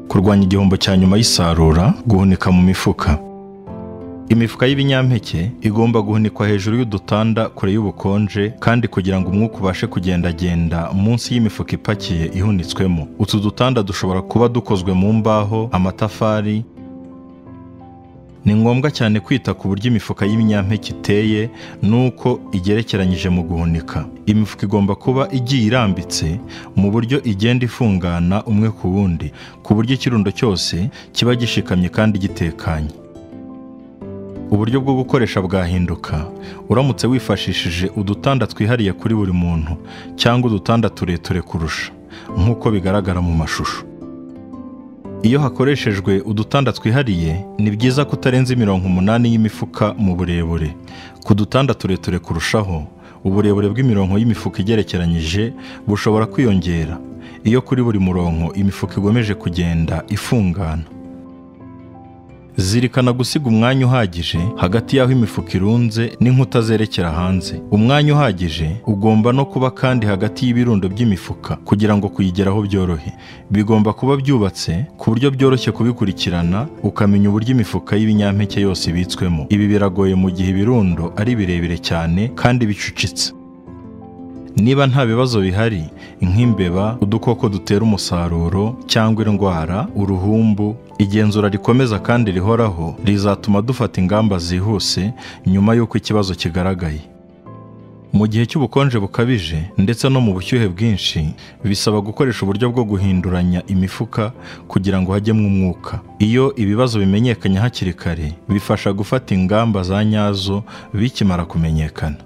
kurwanya igihombo cya nyuma y'isarura guhunika mu mifuka imifuka y'ibinyampeke igomba guhunikwa hejuru y'udutanda kure y'ubukonje kandi kugira ngo umwuka ubashe kugendagenda munsi y'imifuka ipakiye ihunitswemo utu dutanda dushobora kuba dukozwe mu mbaho amatafari ni ngombwa cyane kwita ku buryo imifuka y'ibinyampeke iteye n'uko igerekeranyije mu guhunika imifuka igomba kuba igiye irambitse mu buryo igenda ifungana umwe ku wundi ku buryo ikirundo cyose kiba gishikamye kandi gitekanye uburyo bwo gukoresha bwahinduka uramutse wifashishije udutanda twihariye kuri buri muntu cyangwa udutanda tureture kurusha nk'uko bigaragara mu mashusho iyo hakoreshejwe udutanda twihariye ni byiza ko utarenza imirongo umunani y'imifuka mu burebure ku dutanda tureture kurushaho uburebure bw'imirongo y'imifuka igerekeranyije bushobora kwiyongera iyo kuri buri murongo imifuka igomeje kugenda ifungana zirikana gusiga umwanya uhagije hagati y'aho imifuka irunze n'inkuta zerekera hanze umwanya uhagije ugomba no kuba kandi hagati y'ibirundo by'imifuka kugira ngo kuyigeraho byorohe bigomba kuba byubatse ku buryo byoroshye kubikurikirana ukamenya uburyo imifuka y'ibinyampeke yose ibitswemo ibi biragoye mu gihe ibirundo ari birebire cyane kandi bicucitse niba nta bibazo bihari nk'imbeba udukoko dutera umusaruro cyangwa indwara uruhumbu igenzura rikomeza kandi rihoraho rizatuma dufata ingamba zihuse nyuma y'uko ikibazo kigaragaye mu gihe cy'ubukonje bukabije ndetse no mu bushyuhe bwinshi bisaba gukoresha uburyo bwo guhinduranya imifuka kugira ngo hajyemo umwuka iyo ibibazo bimenyekanye hakiri kare bifasha gufata ingamba za nyazo bikimara kumenyekana